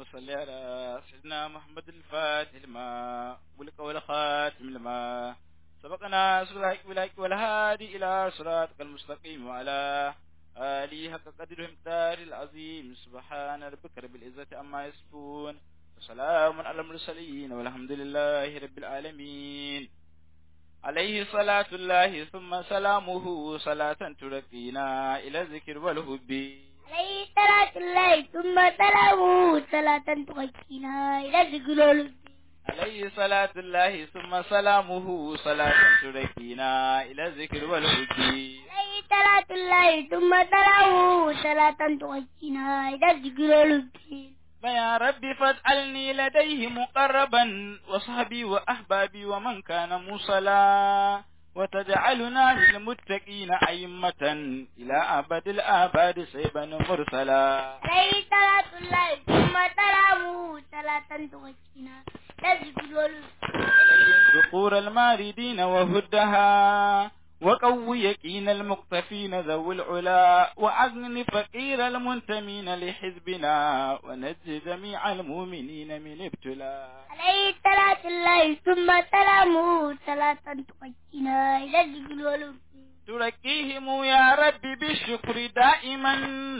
صل على سيدنا محمد الفاتح لما ولك والخاتم لما سبقنا سبحانك بالحق والهادي إلى صراطك المستقيم وعلى آله حق قدر المقدار العظيم سبحان ربك رب العزة عما يصفون وسلام على المرسلين والحمد لله رب العالمين عليه صلاة الله ثم سلامه صلاة ترقينا إلى الذكر والهب عليه صلاة الله ثم سلامه صلاة تغشينا إلى الذكر والهب عليه صلاة الله ثم سلامه صلاة ترقينا إلى الذكر والهب عليه صلاة الله ثم سلامه صلاة تغشينا إلى الذكر والهب فيا رب فاجعلني لديه مقربا وصحبي وأحبابي ومن كان موصلا وتجعلنا للمتقين أئمة إلى أبد الآباد سيبا مرسلا عليه صلاة الله ثم سلامه صلاة تغشينا إلى الذكر والهب ذكور الماردين وهدها وقو يقين المقتفين ذوي العلا وأغن فقير المنتمين لحزبنا ونجي جميع المؤمنين من ابتلاء عليه صلاة الله ثم سلامه صلاة تغشينا إلى الذكر والهب تركيهم يا رب بالشكر دائما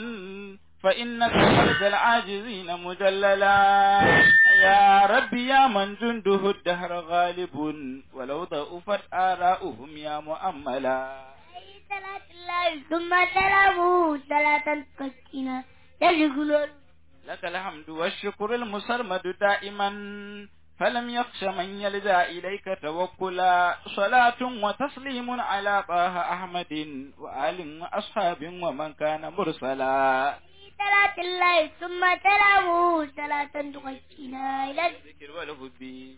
فإنك فرد العاجزين مجللا يا رب يا من جنده الدهر غالب ولو ضعفت آراؤهم يا مؤملا عليه صلاة الله ثم سلامه صلاة تغشينا إلى الذكر والهب لك الحمد والشكر المسرمد دائما فلم يخش من يلجا إليك توكلا صلاة وتسليم على طه أحمد وآل وأصحاب ومن كان مرسلا صلاة الله ثم سلامه صلاة تغشينا إلى الذكر الذكر والهب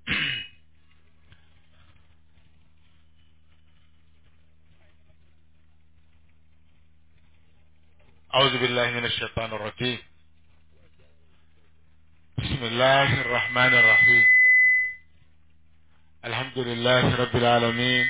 أعوذ بالله من الشيطان الرجيم بسم الله الرحمن الرحيم الحمد لله رب العالمين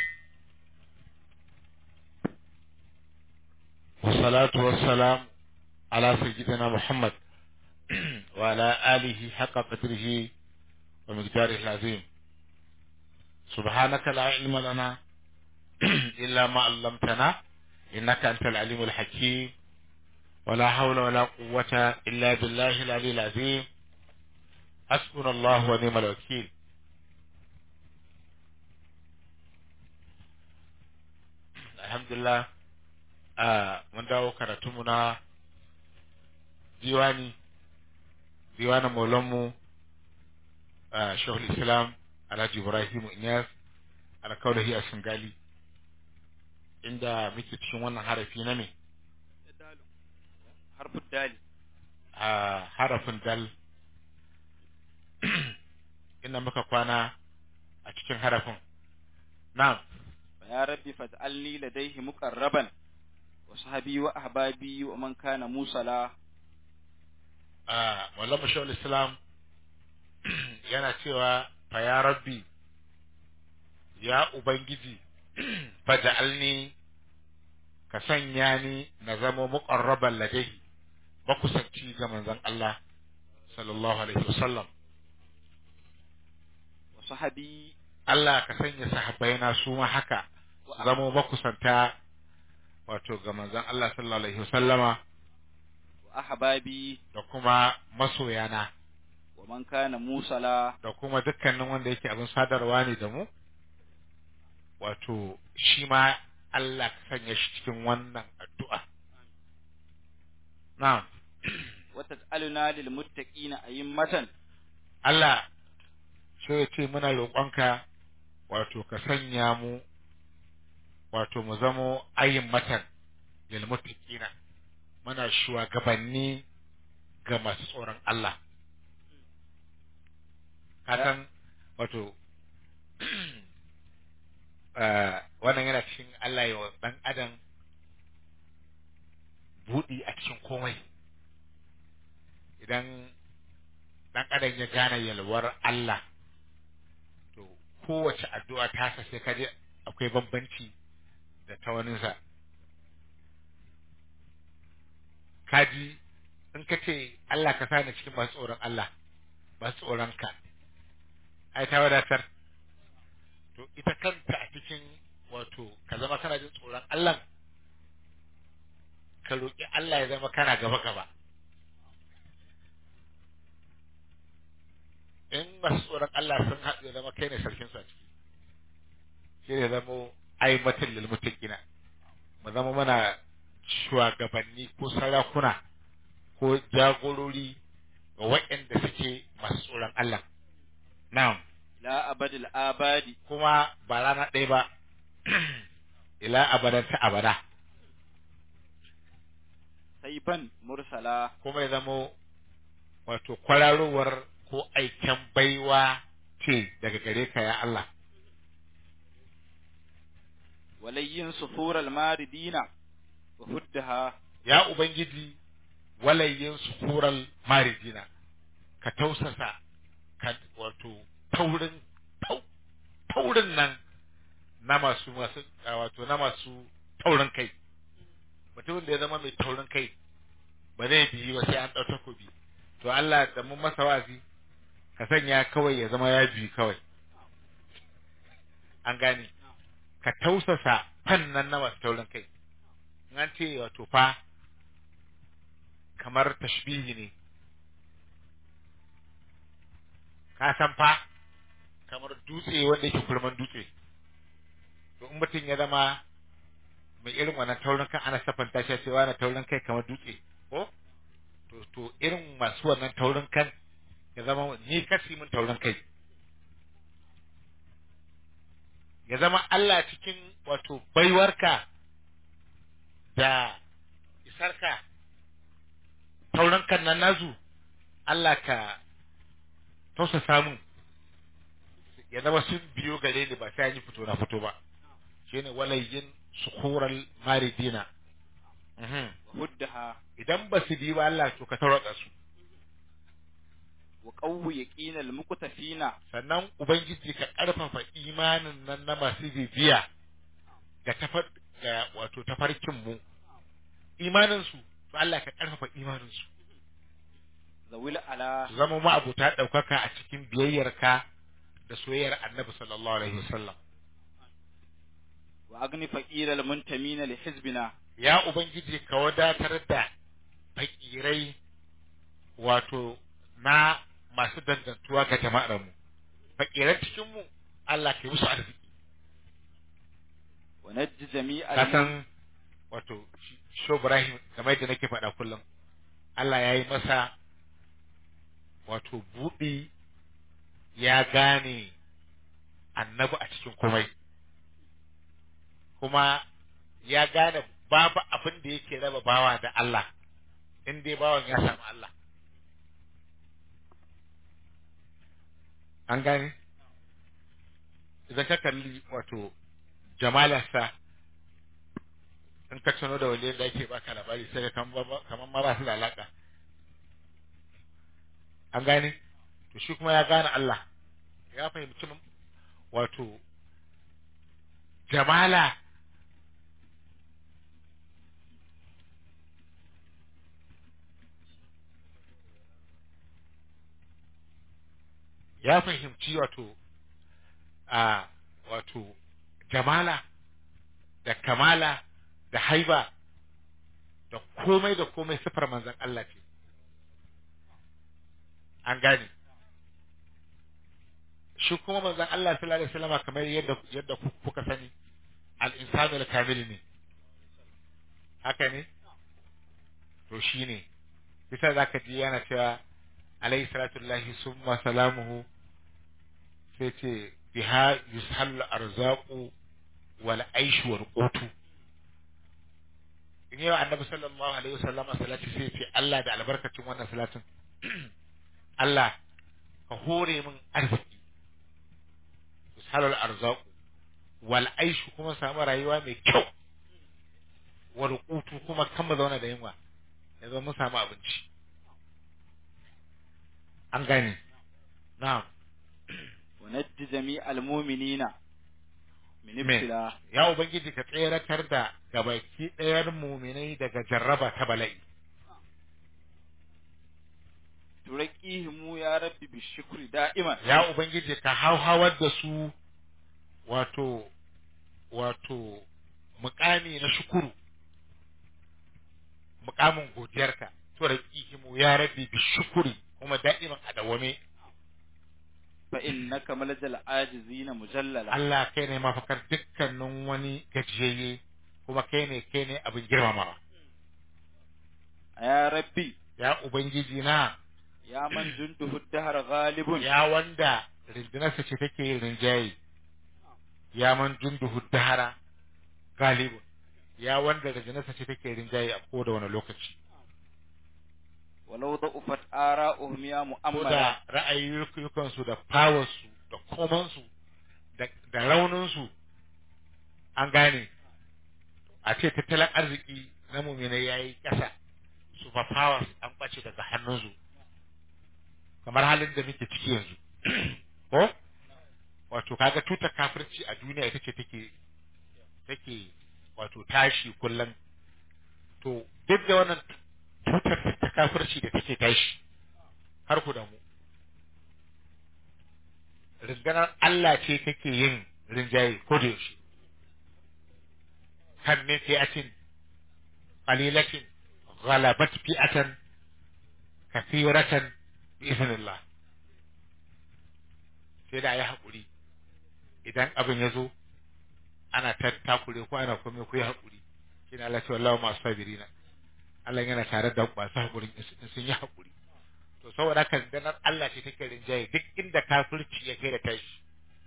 والصلاة والسلام على سيدنا محمد وعلى آله حق قدره ومقداره العظيم سبحانك لا علم لنا إلا ما علمتنا إنك أنت العليم الحكيم ولا حول ولا قوة إلا بالله العلي العظيم حسبنا الله ونعم الوكيل الحمد لله آه من dawo karatunmu na diwani diwanin maulanmu a shahul islam alhaji ibrahim inyas alkaulahi a singali inda muke cikin wannan harafi na me حرف الدال a harafin dal inda muka kwana a cikin harafin na'am فيا ربي فاجعلني لديه مقربا وصحبي وأحبابي ومن كان موصلا a wallan mashawar islam yana cewa fa ya rabbi ya ubangiji faja'alni ka sanya ni na zama muqarraban ladaihi makusanci ga manzon Allah sallallahu alaihi wasallam وصحبي Allah ka sanya sahabbaina su ma haka su zama makusanta wato ga manzon Allah sallallahu alaihi wasallama وأحبابي da kuma masoyana ومن كان موصلا da kuma dukkanin wanda yake abin sadarwa ne da mu wato shi ma Allah ka sanya shi cikin wannan addu'a na'am وتجعلنا للمتقين أئمة Allah so ya ce muna roƙonka wato ka sanya mu wato mu zamo ayin matan lil muttaqina muna shugabanni ga masu tsoron Allah kasan wato eh, wannan yana cikin Allah ya wa ɗan adam buɗi a cikin komai idan ɗan adam ya gane yalwar Allah to kowace addu'a ta sai kaje akwai bambanci da ta waninsa kaji in ka ce Allah ka sa ni cikin masu tsoron Allah masu tsoron ka ai ta wadatar to ita kanta a cikin wato ka zama kana jin tsoron Allah ka roƙi Allah ya zama kana gaba gaba in masu tsoron Allah sun haɗu ya zama kai ne sarkin su a ciki shi ne zama aimatin lil muttaqina mu zama mana shugabanni ko sarakuna ko jagorori ga waɗanda suke masu tsoron Allah na'am ila abadil abadi kuma ba rana ɗaya ba ila abadan ta abada saifan mursala kuma ya zamo wato kwararowar ko aiken baiwa ce daga gare ka ya Allah walayyin sufural maridina wa huddaha ya ubangiji walayyin sukural marijina ka tausasa ka wato taurin tau, taurin nan na masu masu a, wato na masu taurin kai mutumin da ya zama mai taurin kai ba zai biyi ba sai an ɗau takobi to Allah da mun masa wazi ka sanya kawai ya zama ya biyi kawai an gane ka tausasa fannan na masu taurin kai in an ce wato fa kamar tashbihi ne ka san fa kamar dutse wanda yake kurman dutse to in mutum ya zama mai irin wannan taurin kan ana safanta shi cewa na taurin kai kamar dutse ko to to irin masu wannan taurin kan ya zama ni kasi min taurin kai ya zama Allah cikin wato baiwarka da isarka taurin kan nan nazu Allah ka tausa samun ya zama sun biyo gare ni ba sai an yi fito na fito ba shine walayyin sukural maridina Mhm. wa huddaha idan ba su bi ba Allah to ka tauraka su wa qawwi yaqinal muqtafina sannan ubangiji ka karfafa imanin nan na masu bibiya ga tafar ga wato tafarkin mu imanin su to Allah ka karfafa imanin su zawil ala su zama ma'abuta ɗaukaka a cikin biyayyarka da soyayyar annabi sallallahu alaihi wasallam wa agni faqiral muntamina li hizbina ya ubangiji ka wadatar da fakirai wato na masu dangantuwa ga jama'ar mu fakiran cikin mu Allah ka yi musu arziki wa najji jami'al ka san wato Sho Ibrahim kamar yadda nake faɗa kullum Allah ya yi masa wato buɗi ya gane annabi a cikin komai kuma ya gane babu abin da yake raba bawa da Allah in dai bawan ya samu Allah an gane idan ka kalli wato jamalarsa in ka tuno da waliyan da ake baka labari sai ka kamar ma ba su da alaka an gane to shi kuma ya gane Allah ya fahimci wato jamala ya fahimci wato a wato jamala da kamala da haiba da komai da komai sifar manzan Allah ce an gane shi kuma manzan Allah sallallahu alaihi wasallam kamar yadda yadda kuka sani al-insanu al-kamil ne haka ne to shine bisa zaka ji yana cewa alayhi salatu lillahi summa salamuhu sai ce biha yushal arzaqu wal aishu wal qutu in yau annabi sallallahu alaihi wasallam salati sai ce Allah da albarkacin wannan salatin Allah ka hore min arziki yushal arzaqu wal aishu kuma samu rayuwa mai kyau wal qutu kuma kan mu zauna da yunwa yanzu mun samu abinci an gane na'am wa najji jami'al mu'minina min Me? ibtila ya ubangiji ka tseratar da gabaki ɗayan muminai daga jarraba ta bala'i turaqihimu ya rabbi bishukri da'iman ya ubangiji ka hauhawar da su wato wato mukami na shukuru mukamin godiyarka to da kihimu ya rabbi bi shukuri kuma da'iman a dawame fa innaka malajal ajizina mujallala Allah kai ne mafakar dukkanin wani gajiyayye kuma kai ne kai ne abin girmamawa ya rabbi ya ubangiji na ya man junduhu dahar ghalibun ya wanda rindinarsa ce take yin rinjaye ya man junduhu dahara galibun ya wanda rindinarsa ce take rinjaye a koda wani lokaci walau da'ufat ara'uhum ya ko mu'ammala da ra'ayoyinsu da powersu da komansu da da rauninsu an gane a ce tattalin arziki na mumina ya yi ƙasa super powers an ɓace daga hannunsu kamar halin da muke ciki yanzu ko wato kaga tutar kafirci a duniya ita ce take take wato tashi kullum to duk da wannan tutar ta kafirci da take tashi har ku da mu ringanar Allah ce take yin rinjaye ko da yaushe kan min fi'atin qalilatin ghalabat fi'atan kathiratan bi idhnillah sai da ayi hakuri idan abin ya zo ana ta takure ko ana kome ku yi hakuri shine Allah ce wallahu ma sabirina Allah yana tare da masu hakurin in sun yi hakuri to saboda haka danar Allah ce take rinjaye duk inda kafirci ya kai da tashi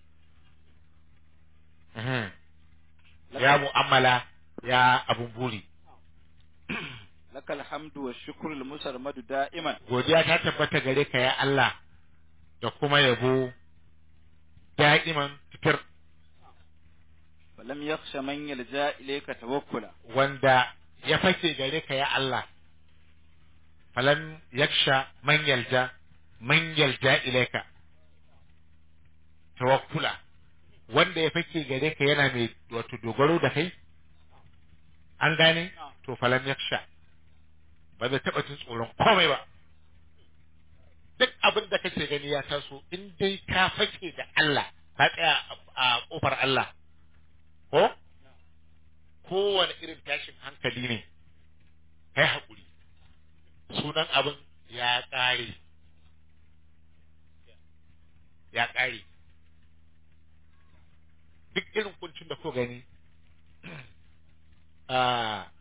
Mhm. ya mu'amala ya abun buri lakal hamdu wa shukru al musarmadu da'iman godiya ta tabbata gare ka ya Allah da kuma yabo da'iman fitar falam yakhsha man yalja ilayka tawakkula wanda ya fake gare ka ya Allah falam yaksha man yalja man yalja ilaika tawakkula wanda ya fake gare ka yana mai wato dogaro da kai an gane to falam yaksha ba zai taɓa jin tsoron komai ba duk abin da kake gani ya taso in dai ka fake da Allah ka tsaya a- a kofar Allah ko kowane irin tashin hankali ne kai haƙuri sunan abin ya ƙare ya ƙare duk irin kuncin da ko gani ah,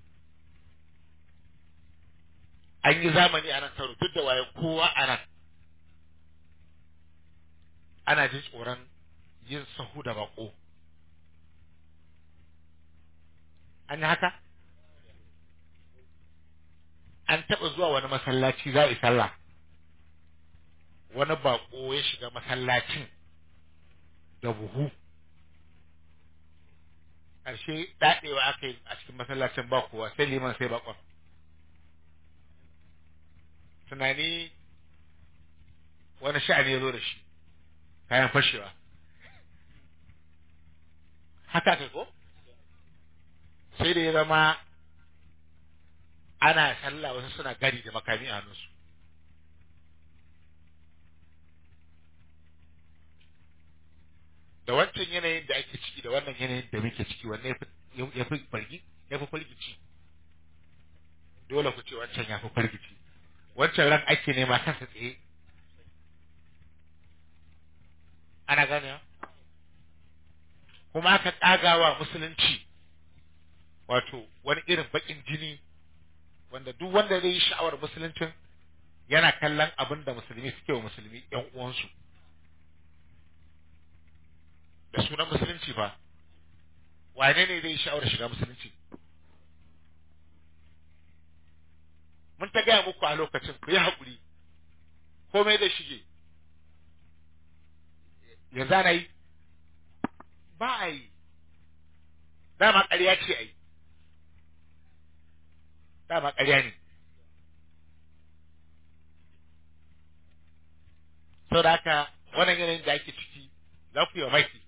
an yi zamani a nan karo duk da waye kowa a nan ana jin tsoron yin sahu da bako an yi haka an taɓa zuwa wani masallaci za a yi sallah wani bako ya shiga masallacin da buhu ƙarshe daɗewa aka yi a cikin masallacin ba kowa sai liman sai bakon tunani wani sha'ani ya zo da shi kayan fashewa haka kai ko sai da ya zama ana sallah wasu suna gari da makami a hannunsu da wancan yanayin da ake ciki da wannan yanayin da muke ciki wanne ya fi fargi ya fi fargici dole ku ce wancan ya fi fargici wancan ran ake nema kansa tsaye ana gane kuma aka ƙagawa musulunci wato wani irin baƙin jini wanda duk wanda zai yi sha'awar musuluncin yana kallon abin da musulmi suke wa musulmi ƴan uwansu da sunan musulunci fa wane ne zai yi sha'awar shiga musulunci mun ta gaya muku a lokacin ku yi haƙuri komai zai shige yanzu ana yi ba a yi dama ƙarya ce a yi dama ƙarya ne sau da haka wannan yanayin da ake ciki za ku yi wa maki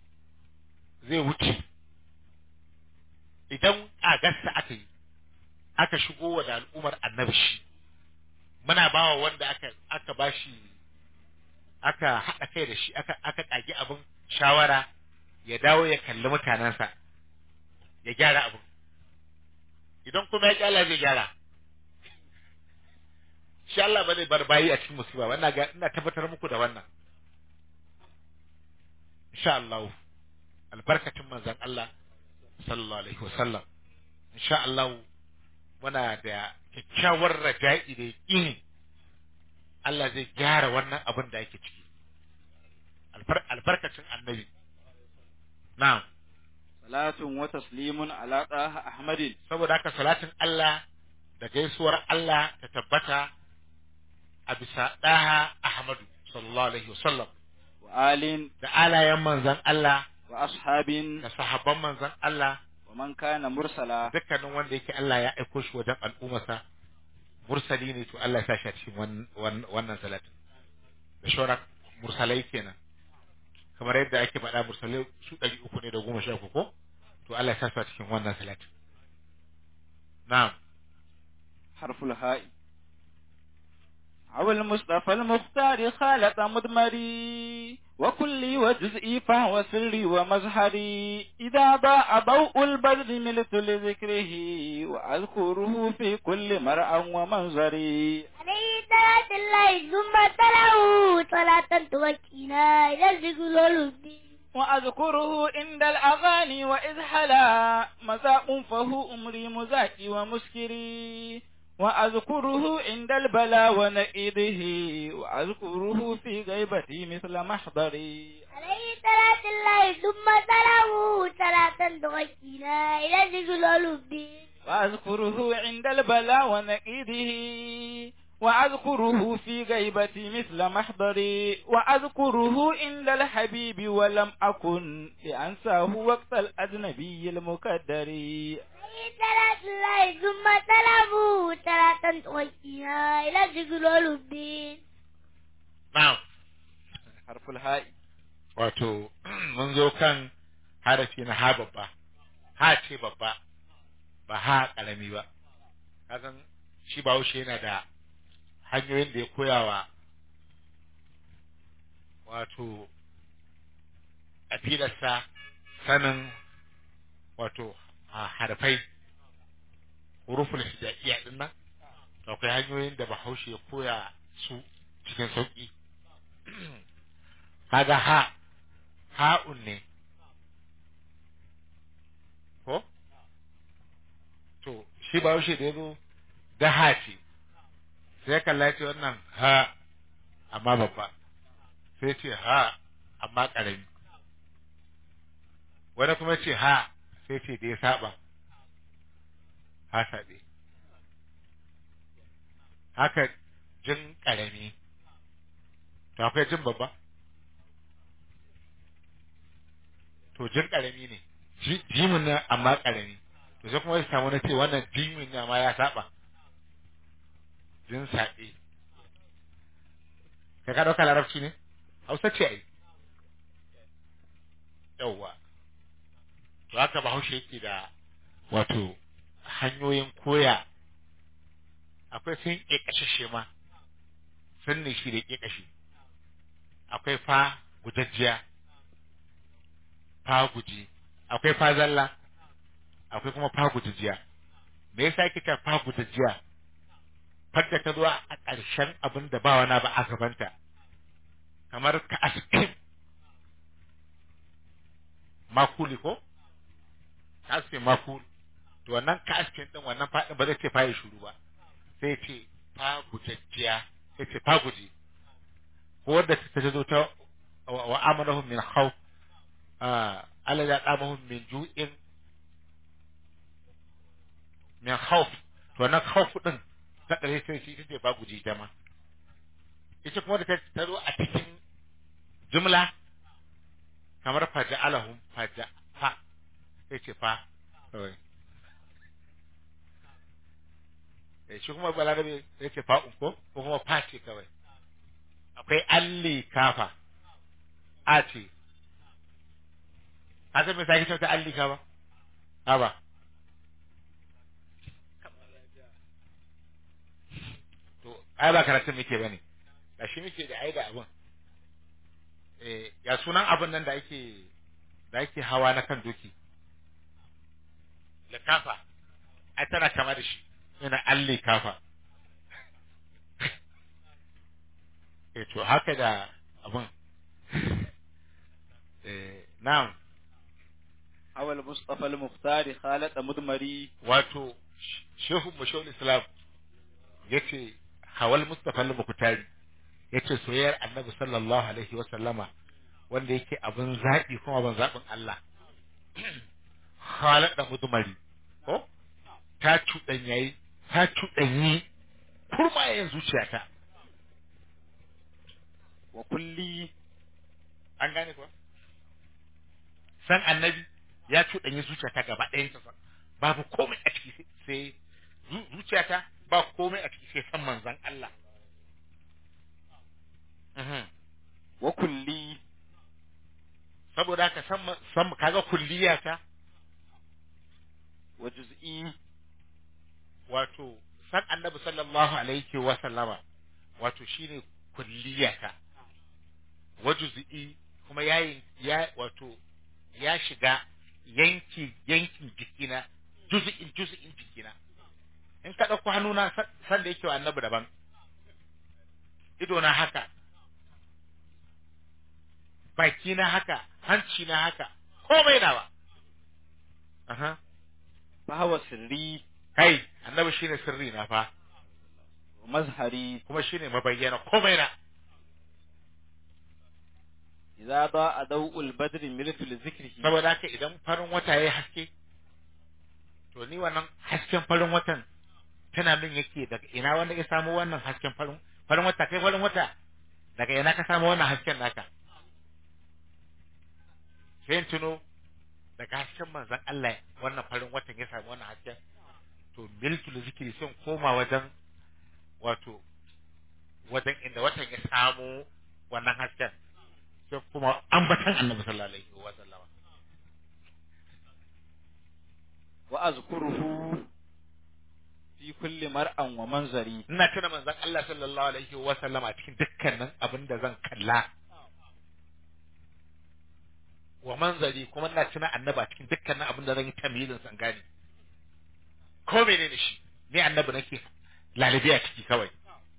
zai wuce idan a gasta aka yi aka shigo wa da al'ummar annabi shi muna bawa wanda aka aka bashi aka haɗa kai da shi aka aka ƙagi abin shawara ya dawo ya kalli mutanensa ya gyara abin idan kuma ya kyala zai gyara shi Allah ba zai bar bayi a cikin musiba wannan ga ina tabbatar muku da wannan insha Allah albarkatun manzon Allah sallallahu alaihi wasallam insha Allah muna da kyakkyawar raja'i da yaqini Allah zai gyara wannan abin da yake ciki Albar- albarkacin annabi na'am salatun wa taslimun ala taha ahmadin saboda haka salatin Allah da gaisuwar Allah ta tabbata a bisa ɗaha Ahmadu sallallahu alaihi wasallam wa alin da alayen manzan Allah wa ashabin da sahabban manzan Allah wa man kana mursala dukkanin wanda yake Allah ya aiko shi wajen al'ummarsa mursali ne to Allah ya sa shi a cikin wan- wan- wannan salatin da shauran mursalai kenan kamar yadda ake faɗa mursalai su ɗari uku ne da goma sha uku ko to Allah ya sa su a cikin wannan salatin na'am حرف الهاء أو المصطفى المختار خالق مدمري وكلي وجزئي فهو سري ومزهري إذا ضاء ضوء البدر ملت لذكره وأذكره في كل مرأى ومنظري عليه صلاة الله ثم تلاه صلاة توكينا إلى الذكر والهدي وأذكره عند الأغاني وإذ حلا مذاق فهو أمري مزاكي ومسكري وأذكره عند البلاء ونئده وأذكره في غيبتي مثل محضري عليه صلاة الله ثم تلاه صلاة توكينا إلى الذكر والهدي وأذكره عند البلاء ونئده وأذكره في غيبتي مثل محضري وأذكره عند الحبيب ولم أكن لأنساه وقت الأجنبي المكدر عليه صلاة الله ثم تلاه صلاة توكينا إلى الذكر والهدي na'am حرف الهاء wato mun zo kan harafi na ha babba ha ce babba ba ha karami ba kasan shi bahaushe yana da hanyoyin da ya koyawa wato afilarsa sanin wato a harfai huruful hijaiya din nan to akwai hanyoyin da bahaushe ya koya su cikin sauki kaga ha ha'un ne ko to shi ba da ya zo da ha ce sai ya kalla ce wannan ha amma babba sai ce ha amma ƙarami wani kuma ce ha sai ce da ya saba ha saɓe haka jin ƙarami to akwai jin babba to jin ƙarami ne Ji- jimin na amma ƙarami to sai kuma ya samu na ce wannan jimin ne amma ya saba jin saɓe ka ka ɗauka larabci ne hausa ce ai yauwa to haka bahaushe yake da wato hanyoyin koya akwai sun ƙeƙashashe ma sun ne shi da ƙeƙashi akwai fa gujajjiya fa guji akwai fa zalla akwai kuma fa gujajjiya me yasa yake ta fa gujajjiya fadda ta zo a ƙarshen abin da ba wani ba a gabanta kamar ka askin makuli ko ka askin makuli to wannan ka askin din wannan faɗin ba zai ce fa ya shuru ba sai ce fa gujajjiya sai ce fa guji ko wadda ta zo ta wa wa amanahum min khawf ah Allah ya damahum min ju'in min khawf to wannan khawf din ta kare sai shi take ba guji ta ma ita kuma da ta ta zo a cikin jumla kamar faja'alahum faja fa sai ce fa kawai eh shi kuma balarabe sai ce fa'un ko ko kuma fa ce kawai akwai alli kafa a ce ka san me sai ta alli kafa ha ba ai ba karatun muke bane da shi muke da ai da abun eh ya sunan abun nan da ake da ake hawa na kan doki likafa ai tana kama da shi ina alli kafa eh to haka da abun eh na'am awal mustafa al-mukhtar khalat mudmari wato shehu mashawul islam yace hawal mustafa al-muqtari yace soyayyar annabi sallallahu alaihi wa sallama wanda yake abin zaɓi kuma abin zaɓin Allah halar da mudumari ko ta cuɗanyayi ta cuɗanyi kurmayen zuciyata wa kulli an gane kuwa san annabi ya cuɗanyi zuciyata gaba ɗayan ta babu komai a ciki sai zu- zuciyata ba komai a ciki sai san manzon Allah Mhm. wa kulli saboda haka san ma- san kaga kulliyata wa juz'i wato san annabi sallallahu alaihi wa sallama wato shine kulliyata wa juz'i kuma yayin ya wato ya shiga yanki yankin jikina juz'in juz'in jikina in ka dauko hannuna san- san da yake wa annabi daban ido na haka baki na haka hanci na haka komai nawa aha fa huwa sirri kai annabi shine sirri na fa wa mazhari kuma shine mabayyana komai na idza da'a daw'ul badri miltu li zikrihi saboda haka idan farin wata yayi haske to ni wannan hasken farin watan tana min yake daga ina wanda ya samu wannan hasken farin farin wata kai farin wata daga ina ka samu wannan hasken naka sai in tuno daga hasken manzon Allah wannan farin watan ya samu wannan hasken to miltul zikri sun koma wajen wato wajen inda watan ya samu wannan hasken sai kuma ambatan annabi sallallahu alaihi wa sallama wa azkuruhu fi kulli mar'an wa manzari ina tuna manzon Allah sallallahu alaihi wa sallama cikin dukkanin abin da zan kalla wa manzari kuma ina tuna annaba cikin dukkanin abin da zan yi tamyizin san gani ko menene shi ni annabi nake lalibi a ciki kawai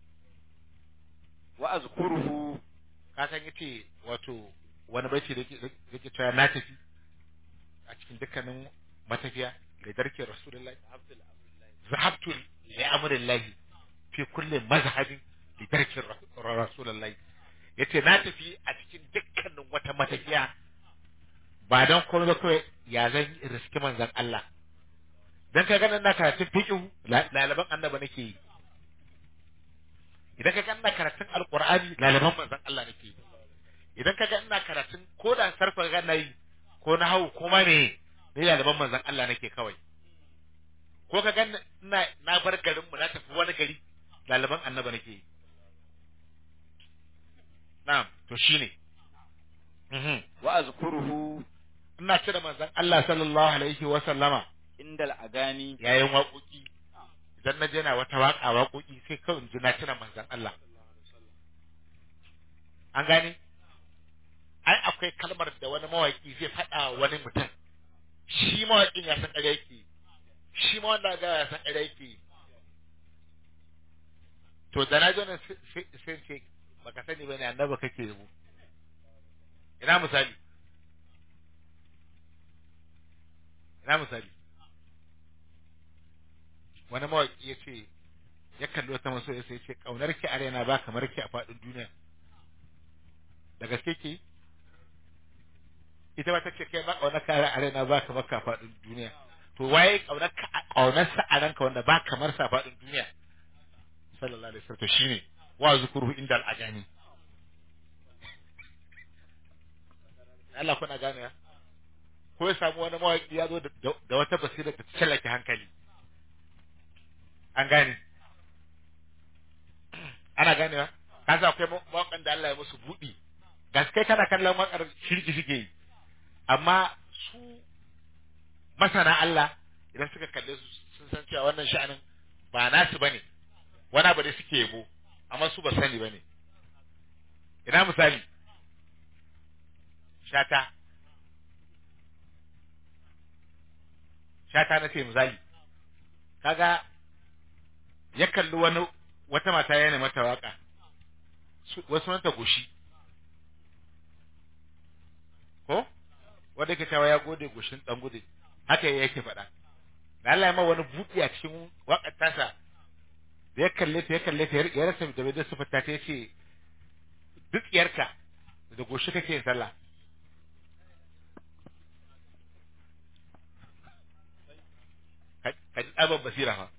wa azkuruhu ka san yace wato wani baiti da yake yake cewa na tafi a cikin dukkanin matafiya da darke rasulullahi zahabtu li amrillahi fi kulli mazhabin li darke rasulullahi yace na tafi a cikin dukkanin wata matafiya ba dan komai ba kawai ya zan yi riski manzon Allah dan ka ganin na karatun fiqh lalaban annaba nake yi idan ka ga ina karatun alqur'ani lalaban manzon Allah nake yi idan ka ga ina karatun ko da sarfa ga nayi ko na hau ko ma me ne lalaban manzon Allah nake kawai ko ka ga ina na bar garin mu na tafi wani gari lalaban annaba nake yi na'am to shine mhm wa azkuruhu ina cire manzon Allah sallallahu alaihi wa sallama indal agani yayin waƙoƙi idan na je na wata waƙa waƙoƙi sai kawai in ji na tuna manzon Allah an gane ai akwai kalmar da wani mawaƙi zai faɗa wa wani mutum shi mawaƙin ya san ƙarya yake shi ma wanda ga ya san ƙarya yake to da na ji wannan sai sai ce baka sani bane annabi kake yabo ina misali ina misali wani mawaƙi ya ce ya kalli wata maso ya ce ƙaunar ki a raina ba kamar ki a faɗin duniya da gaske ki ita ba ta ce kai ba ƙaunar ka a raina ba kamar ka a faɗin duniya to waye ƙaunar ka ƙaunar sa a ranka wanda ba kamar sa a faɗin duniya sallallahu alaihi wasallam to shine wa zukuru inda al'ajani Allah kuna gane ya ko ya samu wani mawaƙi ya zo da wata basira da ta tsallake hankali an gane ana ganewa ka sa akwai mawaƙan da Allah ya musu buɗi gaske kana kallon waƙar shirki suke yi amma su masana Allah idan suka kalle su sun san cewa wannan sha'anin ba nasu bane wani abu da suke yabo amma su ba sani bane ina misali shata shata na ce misali kaga ya kalli wani wata mata yana mata waka su- wasu manta goshi ko wanda ke cewa ya gode goshin dan gude haka yake faɗa da Allah ya ma wani buɗi a cikin wakar tasa da ya kalle ta ya kalle ta ya rasa da bai da sifata ta yace duk yarka da goshi kake yin sallah ka ka ji tsabar basira fa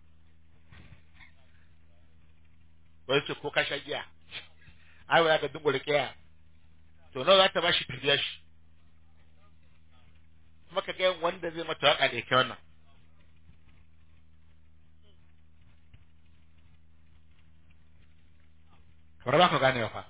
wani ce ko ka sha giya ai ba za ka dungula kiya to nawa za ta bashi ta biya shi kuma ka ga wanda zai mata waka da yake wannan kamar ba ka gane fa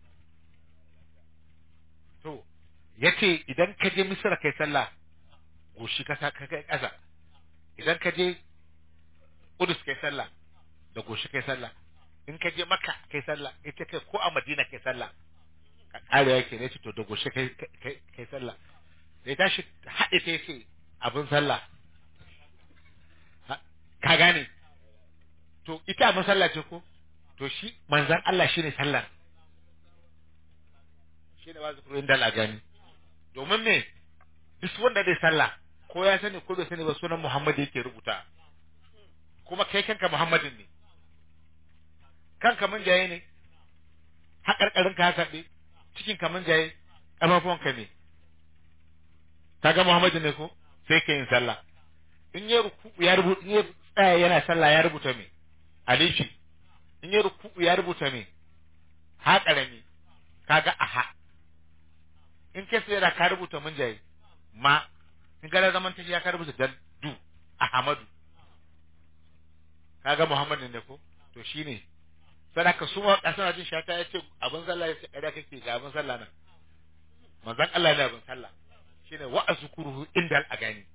to yace idan ka je misira kai sallah goshi ka sa ka kai ƙasa idan ka je Kudus kai sallah da goshi kai sallah in ka je Makka kai sallah ita kai ko a Madina kai sallah ka kare yake ne to da goshi kai kai kai sallah da ya tashi haɗe ta yace abin sallah Ha- ka gane to ita abin sallah ce ko to shi manzan Allah shine sallar shine wa zikru inda la gani domin me duk wanda zai sallah ko ya sani ko bai sani ba sunan Muhammad yake rubuta kuma kai kanka Muhammadin ne kanka mun jaye ne haƙarƙarin ka haka ɗe cikin ka mun jaye ƙafafuwanka ne kaga Muhammadin ne ko sai ka yin sallah in ya ruku ya rubuta in ya tsaya yana sallah ya rubuta me alifi in ya ruku ya rubuta me ha ƙarami kaga aha in kai sai da ka rubuta mun jaye ma in ga zaman tashi ya ka rubuta dan du ahmadu kaga muhammadin ne ko to shine sadaka su ma kasana jin shata yace abin sallah yace kada kake ga abin sallah nan manzon Allah ne abin sallah shine wa azkuruhu indal agani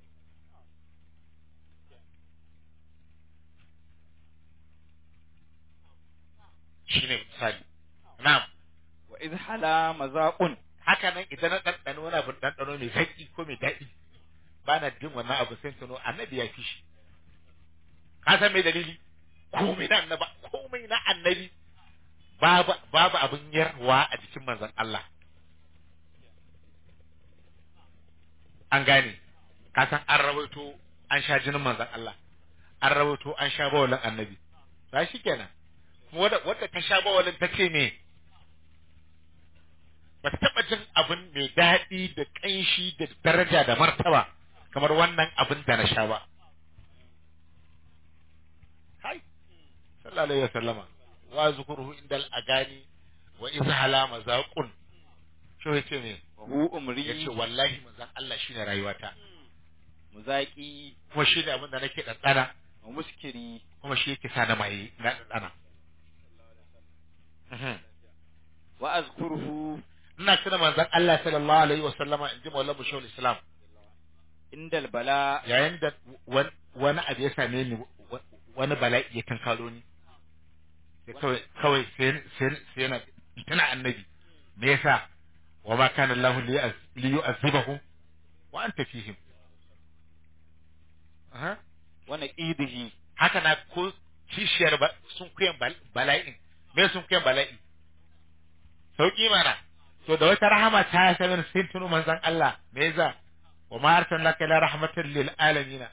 shine misali na'am wa idh hala mazaqun haka nan idan na ɗanɗano wani abin ɗanɗano mai zaƙi ko mai daɗi ba na jin wannan abu sai tuno annabi ya fi shi ka san mai dalili komai na annaba komai na annabi babu babu abin yarwa a jikin manzon Allah an gane ka san an rawaito an sha jinin manzon Allah an rawaito an sha bawalin annabi ba shi kenan kuma wadda wadda ta sha bawalin ta ce me ba ta taɓa jin abin mai daɗi da ƙanshi da daraja da martaba kamar wannan abin da na sha ba. Hai, sallallahu alaihi wasallama, wa zukuruhu indal agani wa izhala mazaqun. Shi yace me? wa hu umri Yace wallahi manzon Allah shine rayuwata. muzaqi Kuma shi ne abin da nake ɗanɗana, wa muskiri kuma shi yake sa na mai na ɗanɗana. Mhm. wa azkuruhu Ina tuna manzon Allah sallallahu alaihi wasallama in ji Maulana Bashir Islam. indal bala yayin da wan- wani abu ya same ni wa- wani bala'i ya kankaro ni sai kawai kawai sai sai sai yana tana annabi me yasa wa ma kana Allah li yuz- li yu'azzibahum wa anta fihim aha wa naqidihi haka na ko kishiyar ba sun kuyan bal- bala'in me sun kuyan bala'i sauki mana to da wata rahama ta same ni sai tuno manzon Allah me yasa wa ma arsalnaka ila rahmatan lil alamin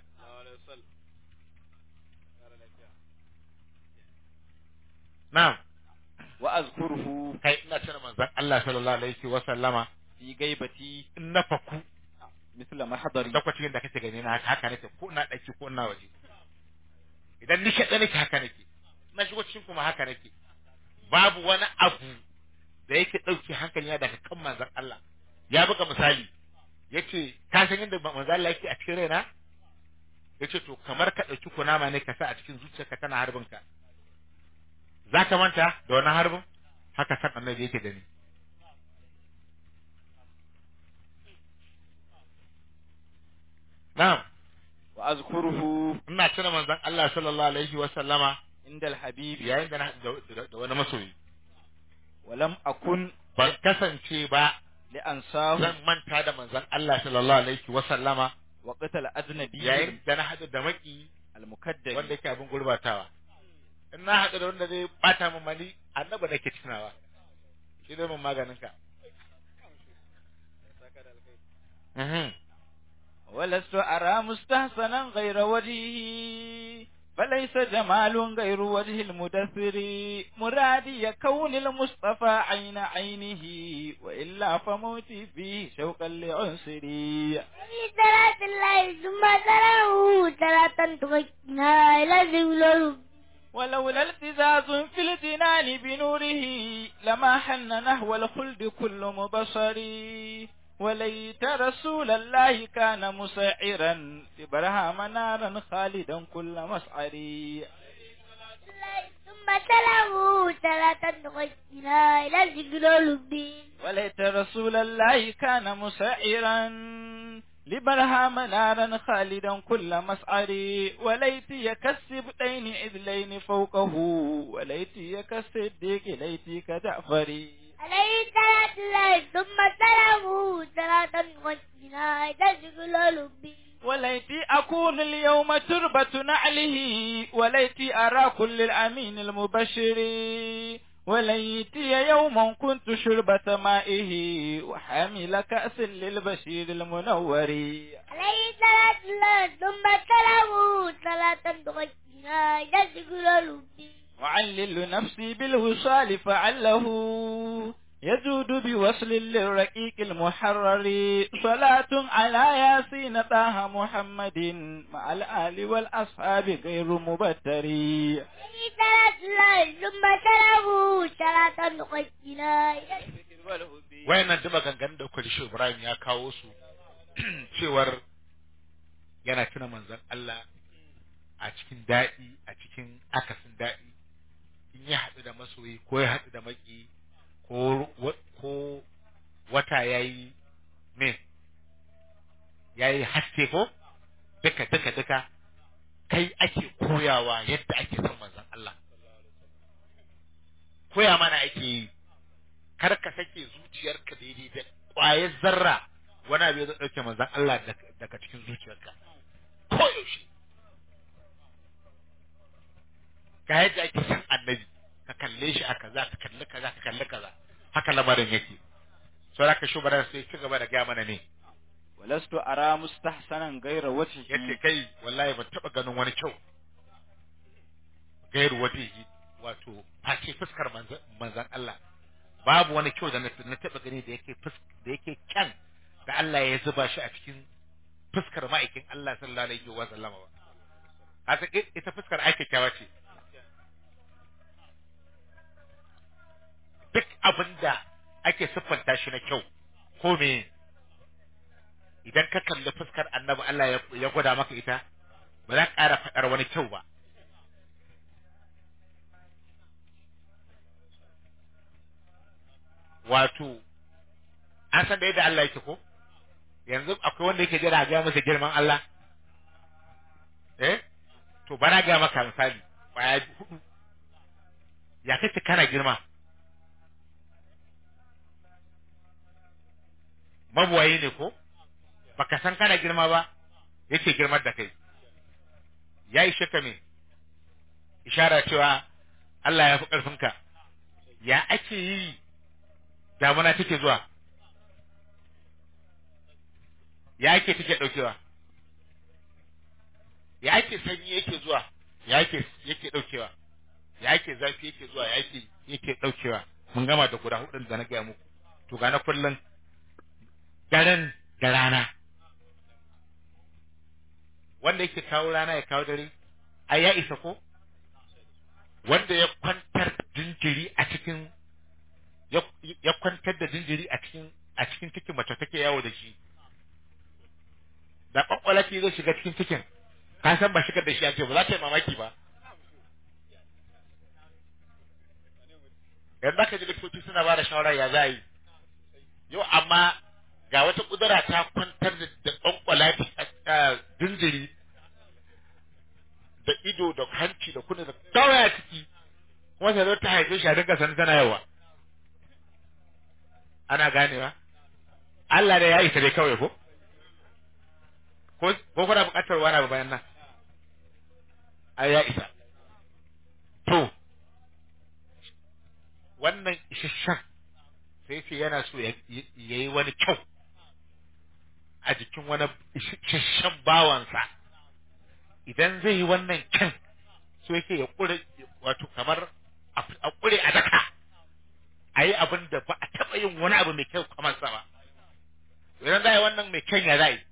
na'am wa azkuruhu kai ina tuna manzon Allah sallallahu alaihi wa sallama fi gaibati in na faku misla mahdari lokacin da kake gani na haka haka nake ko ina daki ko ina waje idan ni kaɗai nake haka nake na shigo cikin kuma haka nake babu wani abu da yake ɗauke hankali daga kan manzon Allah ya buga misali yace ka san yadda manzon Allah yake a cikin raina yace to kamar ka ɗauki kunama ne ka sa a cikin zuciyarka tana harbin ka za ka manta da wani harbin haka san annabi yake da ni na'am wa azkuruhu ina tuna manzon Allah sallallahu alaihi wa sallama indal habibi yayin da na haɗu da- da da wani masoyi walam akun ban kasance ba li ansahu zan manta da manzon Allah sallallahu alaihi wa sallama wa qatal ajnabi yayin da na haɗu da maki al mukaddam wanda yake abin gurbatawa in na haɗu da wanda zai bata min mali annaba nake tunawa shi zai mun maganin ka Mhm. ولست أرى مستحسنا غير وجهه فليس جمال غير وجه المدثر مرادي كون المصطفى عين عينه وإلا فموتي فيه شوقا لعنصري صلاة الله ثم تلاه صلاة تغينا إلى ذل ولولا التزاز في الجنان بنوره لما حن نحو الخلد كل مبصر وليت رسول الله كان مسعرا لبرهام نارا خالدا كل مسعر ثم تلاه صلاة تغينا إلى ذل وليت رسول الله كان مسعرا لبرهام نارا خالدا كل مسعر وليت يكسب دين إذلين فوقه وليت يكسدق ليتي كجعفري عليه صلاة الله ثم تلاه صلاة تغينا إلى ذل وليتي أكون اليوم تربة نعله وليتي أرى كل الأمين المبشر وليتي يوما كنت شربة مائه وحامل كأس للبشير المنور عليه صلاة الله ثم تلاه صلاة تغينا إلى ذل وعلل نفسي بالوصال فعله يجود بوصل للرقيق المحرر صلاة على ياسين طه محمد مع الآل والأصحاب غير مبتر عليه صلاة الله ثم تلاه صلاة تغينا إلى wayannan duk maganganun da kuka ji shi Ibrahim ya kawo su cewar yana tuna manzon Allah a cikin daɗi a cikin akasin daɗi in ya haɗu da masoyi ko ya haɗu da maki ko wa- ko wata yayi me yayi haske ko duka duka duka kai ake koyawa yadda ake son manzon Allah koya mana ake yi kar ka sake zuciyarka daidai da ƙwayar zarra wani abu zai ɗauke manzon Allah daga- daga cikin zuciyarka ko yaushe ga yadda ake san annabi ka kalle shi a kaza ka kalli kaza ka kalli kaza haka lamarin yake so da ka shugabar sai ci gaba da gaya mana ne ولست أرى مستحسنا غير yace وجهه kai wallahi ban taba ganin wani kyau gairu wajihi wato face fuskar manzan manzan Allah babu wani kyau da na na taba gani da yake fus da yake kyan da Allah ya zuba shi a cikin fuskar ma'aikin Allah sallallahu alaihi wa sallama ba haka i- ita fuskar ake kyawa ce duk abinda ake siffanta shi na kyau ko me idan ka kalli fuskar annabi Allah ya, ya gwada maka ita ba za ka ƙara faɗar wani kyau ba wato an san da yadda Allah yake ko yanzu akwai wanda yake jira ga masa girman Allah eh to bara ga maka misali baya hudu ya kace kana girma mabuwayi ne ko baka san kana girma ba yake girmar da kai ya yi shaka me ishara cewa Allah ya fi ƙarfinka ya ake yi damuna take zuwa ya ake take ɗaukewa ya ake sanyi yake zuwa ya ake yake ɗaukewa ya ake zafi yake zuwa ya ake yake ɗaukewa mun gama da guda hudun da na gaya muku to ga na kullum daren da rana wanda yake kawo rana ya kawo dare ai ya isa ko wanda ya kwantar da jinjiri a cikin ya ya kwantar da jinjiri a cikin a cikin cikin mace take yawo da shi da kwakwalaki zai shiga cikin cikin ka san ba shigar da shi ake ba za ta yi mamaki ba yanzu aka ji likitoci suna ba da shawara ya za a yi yau amma ga wata kudura ta kwantar da da kwankwala jinjiri da ido da hanci da kunne da kawai a ciki kuma ta zo ta haife shi a dinga sanin tana yawa ana ganewa Allah da ya isa dai kawai ko ko ko kuna buƙatar wani abu bayan nan ai ya isa to wannan isasshen sai ce yana so ya yi wani kyau a jikin wani isasshen bawansa idan zai yi wannan kyan so yake ya ƙure wato kamar a ƙure a daka a yi abin da ba a taɓa yin wani abu mai kyau kamar sa ba idan za a yi wannan mai kyan ya za yi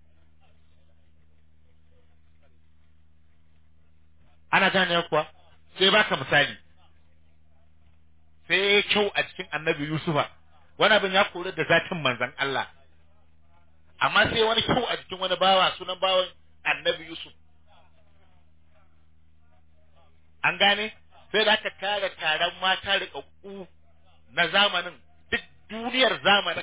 ana gane kuwa sai baka misali sai ya kyau a cikin annabi Yusufa wani abin ya kori da zatin manzan Allah amma sai wani kyau a cikin wani bawa sunan bawan annabi Yusuf an gane sai da aka tara taron mata riƙaƙƙu na zamanin duk duniyar zamanin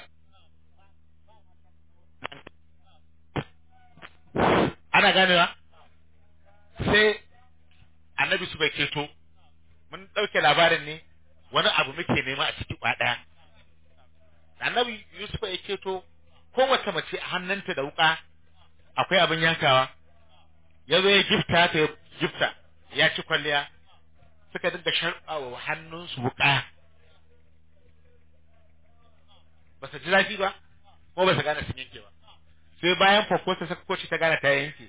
ana ganewa sai annabi su bai ceto mun ɗauke labarin ne wani abu muke nema a ciki ɗaya annabi yusuf ya ceto kowace mace a hannunta da wuka akwai abin yankawa ya zo ya gifta ta ya gifta ya ci kwalliya suka dinga sharɓawa hannunsu wuka ba su ji zafi ba ko ba su gane sun yanke ba sai bayan fakosa suka koci ta gane ta yanke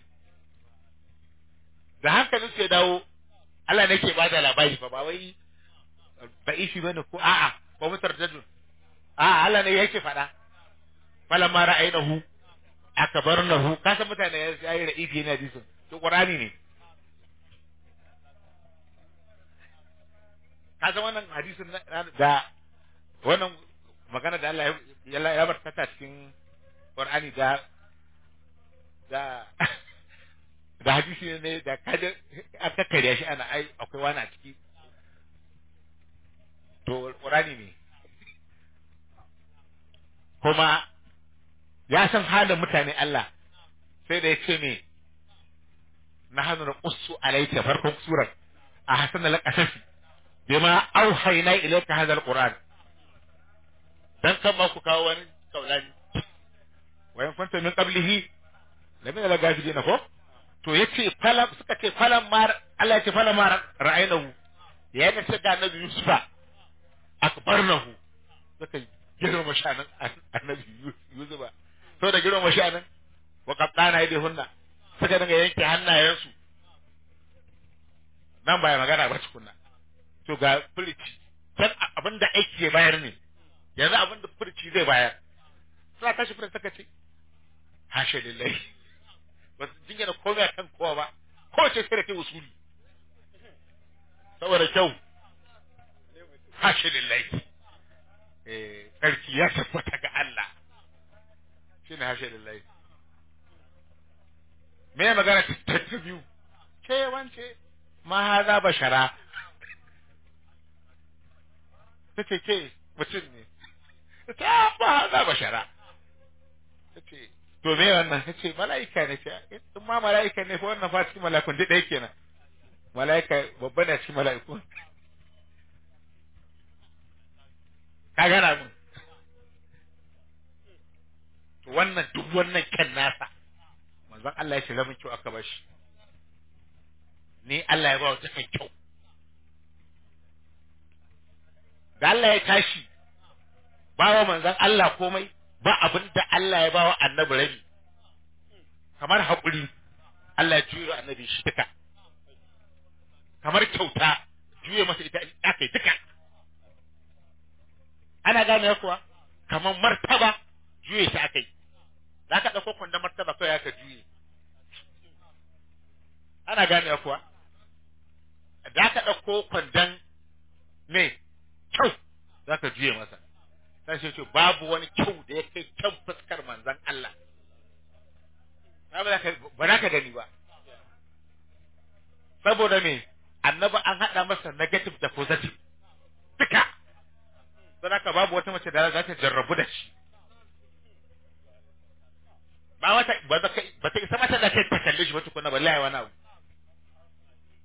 da hankalin su ya dawo Allah ne ke ba da labari ba ba wai ba'ifi bane ko a'a ko mutar jadun a'a Allah ne yake faɗa falamma ra'aynahu akbarnahu ka san mutane ya yi ra'ifi ne hadisin to qur'ani ne ka san wannan hadisin da wannan magana da Allah ya ya bar ta cikin qur'ani da da da hadisi ne da kaje an tattare shi ana ai akwai wani a ciki to qur'ani ne kuma ya san halin mutane Allah sai da ya ce ne na hannu na ƙusu alaika farkon surar a hasan al-qasasi bima auhayna ilayka hadha al-qur'an dan kan ma ku kawo wani kaulani wayan kunta min qablihi lamina la gafidina ko to yace falam suka ce falam mar Allah ya ce falam mar ra'aynahu ya ga sai da annabi Yusufa akbarnahu suka girma shanan annabi Yusufa to da girma shanan wa qaddana yadi hunna suka dinga yanke hannayensu nan baya magana ba tukunna to ga furici san abinda aiki ya bayar ne yanzu abinda furici zai bayar suna tashi furici suka ce hashe lillahi ba su jingina komai a kan kowa ba ko ce sai da kai usuli saboda kyau hashe lillahi eh sarki ya tabbata ga Allah shine hashe lillahi me magana ta ta biyu ke wance ma haza bashara tace ke mutum ne ta ma haza bashara tace to me wannan tace mala'ika ne ce in ma mala'ika ne fa wannan fa cikin mala'ikun duk ɗaya kenan mala'ika babba ne cikin mala'iku ka gana mun to wannan duk wannan kan nasa manzon Allah ya ce lamun kyau aka bashi ni Allah ya ba wa kan kyau da Allah ya tashi ba wa manzon Allah komai ba abin da Allah ya ba wa annabi rabi kamar haƙuri Allah ya juyo annabi shi duka kamar kyauta juye masa ita aka yi duka ana gane kuwa kamar martaba juye shi aka yi za ka ɗauko kwandon martaba kawai aka juye ana gane kuwa za ka ɗauko kwandon me kyau za ka juye masa sai shi ce babu wani kyau da ya kai kyan fuskar manzan Allah ba za ka gani ba saboda me annaba an haɗa masa negative da positive duka don haka babu wata mace da za ta jarrabu da shi ba wata ba ta isa mata da kai ta kalle shi ba tukuna ba lai wani abu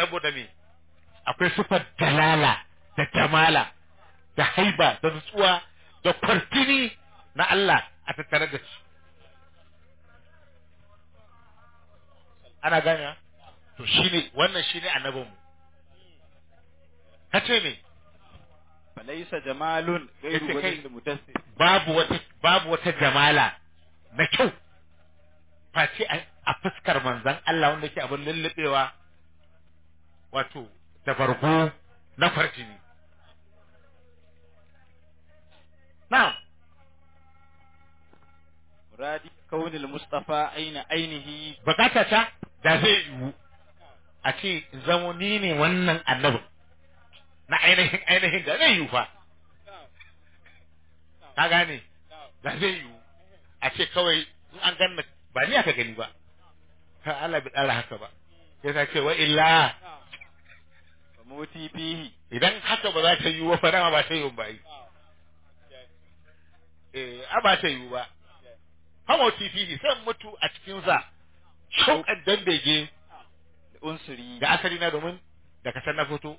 saboda me akwai sifar dalala da jamala da haiba da nutsuwa da kwartini na Allah a tattare da shi ana gane to shine wannan shine annabinmu kace me falaisa jamalun gairu Yace kai- wajhil mudassir babu wata babu wata jamala na kyau face a a fuskar manzon Allah wanda yake abin lullubewa wato da bargo na farjini na'am muradi kaunil mustafa aina ainihi bukata ta da zai yiwu a ce in zamo ni ne wannan annabin na ainihin ainihin da zai yiwu fa ka gane da zai yiwu a ce kawai in an ganna ba ni aka gani ba ka Allah bi tsara haka ba sai ta ce wa illa fa muti fihi idan haka ba za ta yiwu ba fa dama ba ta yiwu ba yi eh a ba ta yiwu ba hamo tifi sai mutu a cikin sa shauƙan dan bege da unsuri ga asali na domin da ka san na fito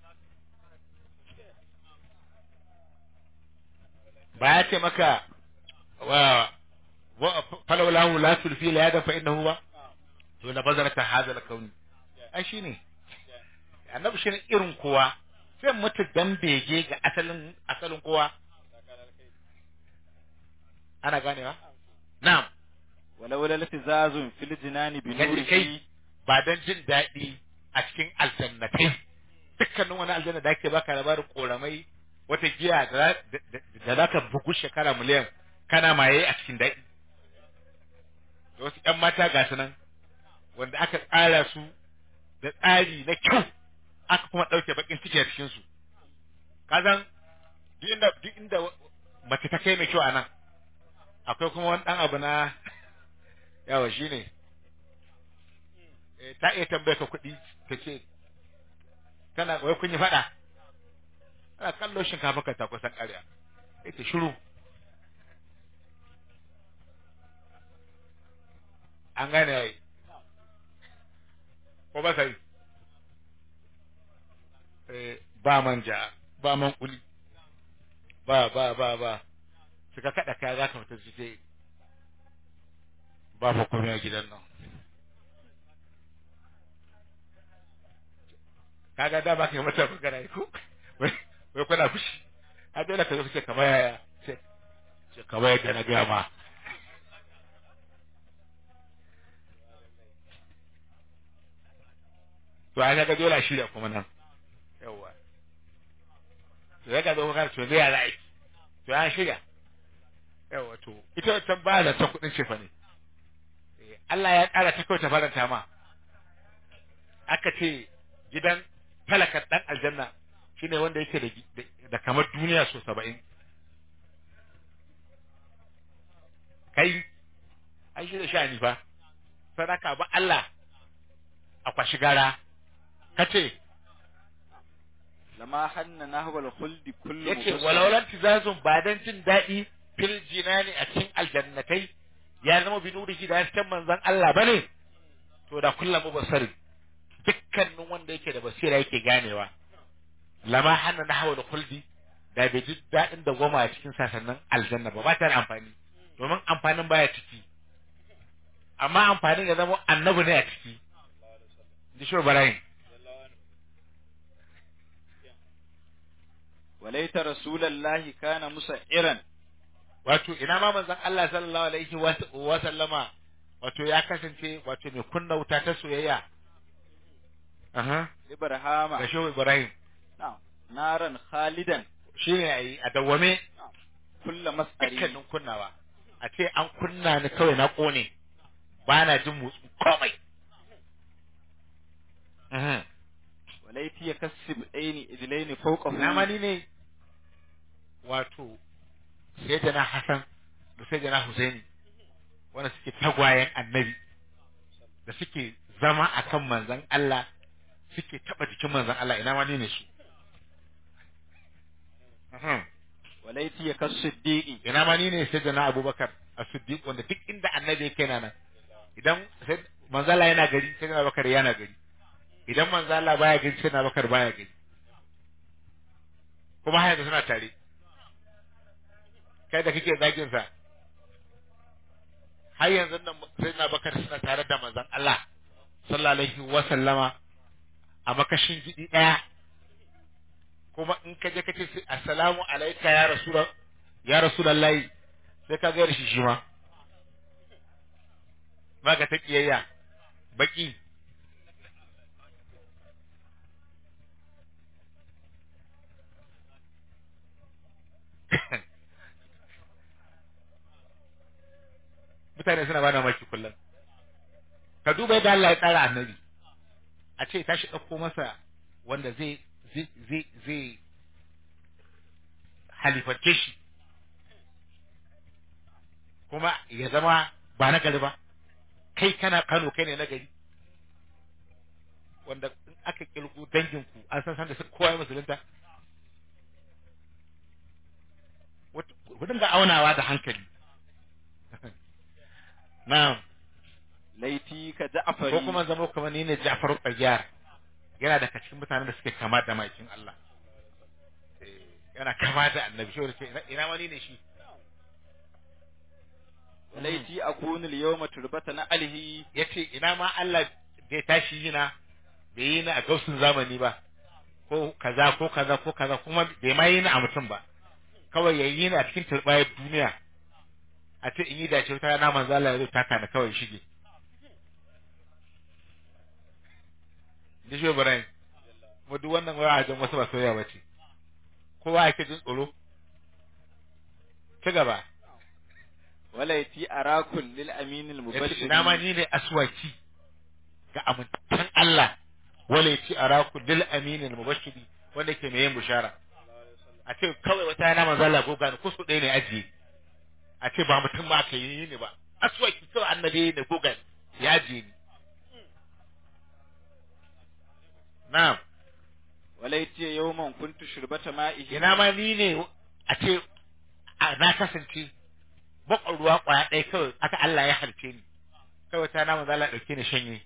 ba ya ce maka wa wa falawlahu la tulfi la yadan fa innahu ba to na bazarata hadha al kauni ai shine annabi shine irin kowa sai mutu dan bege ga asalin asalin kowa ana ganewa na'am walau la tizazun fil jinani bi Kaji kai nurihi ba don jin daɗi a cikin aljannatai dukkanin wani aljanna da ake baka labarin koramai wata giya da za- da- da za ka bugu shekara miliyan kana maye a cikin daɗi da wasu ƴan mata ga su nan wanda aka tsara su da tsari na kyau aka kuma ɗauke bakin ciki a cikin su kazan duk inda duk inda mace ta kai mai kyau a nan akwai kuma wani ɗan abu na yawa shine eh, ta iya tambaye ka kuɗi ta ce tana wai kun yi faɗa ana kallo shinkafa ka ta kusan ƙarya ita shiru an gane yayi ko ba sai eh, ba manja ba man kuli ba ba ba ba suka kaɗa kaya za ka fita su ce ba fa komai a gidan nan kaga da ba ka yi mata magana ko wai wai kuna fushi a dole ka zo ka ce kamar yaya ce ce kamar yadda na gaya ma to a ga dole a shirya kuma nan yawa to ya ga zo ka to zai yara aiki to an shirya yawa to ita wancan ba da ta kuɗin cefa ne Eh, Allah ya ƙara ta kawai ta faranta ma aka ce gidan talakan ɗan aljanna shine wanda yake da, da, da kamar duniya so saba'in kai ai shi da sha'ani fa sadaka ba Allah a kwashi gara kace lama hanna nahwal khuldi kullu yace mufassal. walaulan tizazun ba dan jin daɗi fil jinani a cikin aljannatai ya zama bi nurihi da hasken manzon Allah bane to da kullum mubasari dukkanin wanda yake da basira yake ganewa lama hanna na hawa da kuldi da bai ji daɗin da goma a cikin sasannin aljanna ba ba ta da amfani domin amfanin baya ciki amma amfanin ya zama annabi ne a ciki da shi barayin walaita rasulallahi kana musairan wato ina ma manzon Allah sallallahu alaihi wa wa sallama wato ya kasance wato mai kunna wuta ta soyayya aha ibrahama da shehu ibrahim na'am naran khalidan shine ai a dawwame kullu mas'ari dukkanin kunnawa a ce an kunna ni kawai na kone ba na jin motsi komai Mhm. walaiti yakassib aini idlaini fawqahu na mani ne wato sai da na Hassan da sai da na Husaini wanda suke tagwayen annabi da suke zama akan manzon Allah suke taba jikin manzon Allah ina mani ne su Mhm. walaiti yakassiddiqi ina mani ne sai da na Abubakar as-Siddiq wanda duk inda annabi yake na nan idan sai manzon Allah yana gari sai da Abubakar yana gari idan manzo Allah baya gani sai na bakar baya gani kuma haya da suna tare kai da kake zagin sa har yanzu nan sai na bakar suna tare da manzon Allah sallallahu alaihi wa sallama a makashin gidi daya kuma in ka je ka ce sai assalamu alayka ya rasul ya rasulullahi sai ka ga shi shi ma ba ka ta kiyayya baki mutane suna ba da maki kullum ka duba yadda Allah ya tsara annabi a ce tashi ɗauko masa wanda zai zai zai zai halifarce shi kuma ya zama ba na gari ba kai kana Kano kai ne na gari wanda in aka kilgu danginku an san san da kowa ya musulunta ku dinga aunawa da hankali na'am laiti ka ja'fari ko kuma zama kamar ni ne Ja'far Qayyar yana daga cikin mutanen da suke kama da maikin Allah Eh, yana kama da annabi shi ce ina- ina wani ne shi laiti akunu al-yawma turbata na alhi yace ina ma Allah bai tashi yina bai yi ni a gausun zamani ba ko kaza ko kaza ko kaza kuma bai ma yi ni a mutum ba kawai ya yi ni a cikin turbayar duniya a ce in yi dace wata rana manzo Allah ya zo taka ni kawai shige Dishe Ibrahim kuma duk wannan waya a wasu ba soyayya ba ce kowa yake jin tsoro ci gaba walaiti arakul lil amin al yace mubashir ina ma ni ne aswaki ga amintan Allah wala yace araku lil amin al mubashiri wanda ke mai yin bushara a ce kawai wata yana manzo Allah goga ni kusu ɗaya ne ajiye a ce ba mutum ba ka yi ni ba aswaki kawai annabi ne goga ni ya ajiye ni na'am walaiti yawman kuntu shurbata ma'ihi ina ma ni ne a ce a na kasance bakon ruwa kwaya ɗaya kawai aka Allah ya harce ni kawai ta na manzo Allah ɗauke ni shanye